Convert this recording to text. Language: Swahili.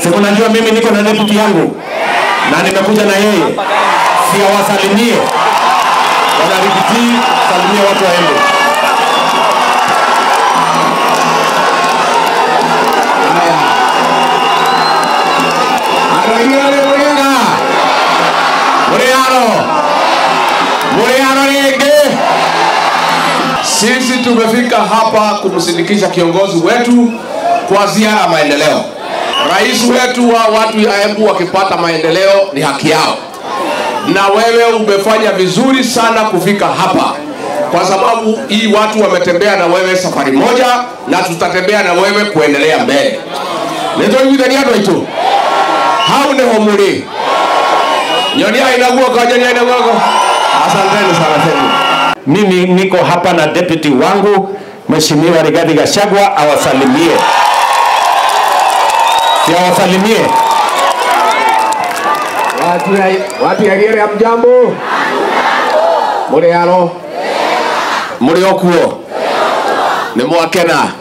Si unajua mimi niko na deputy yangu na nimekuja na yeye, si awasalimie bwana Rigiti, salimie watu wa Embu. Aragiale Murianga. Muriano. Muriano rĩngĩ. Sisi tumefika hapa kumsindikisha kiongozi wetu kwa ziara ya maendeleo. Rais wetu wa watu ya Embu wakipata maendeleo ni haki yao, na wewe umefanya vizuri sana kufika hapa, kwa sababu hii watu wametembea na wewe safari moja, na tutatembea na wewe kuendelea mbele. nĩtũiguithania andũ aitũ hau nĩho mũrĩ nyonia ina guoko nyonia ina guoko asanteni sana tena Mimi niko hapa na deputy wangu Mheshimiwa Rigathi Gachagua awasalimie. Si awasalimie. watu ya watu ya gere mjambo muri aro muri okuo ni mwakena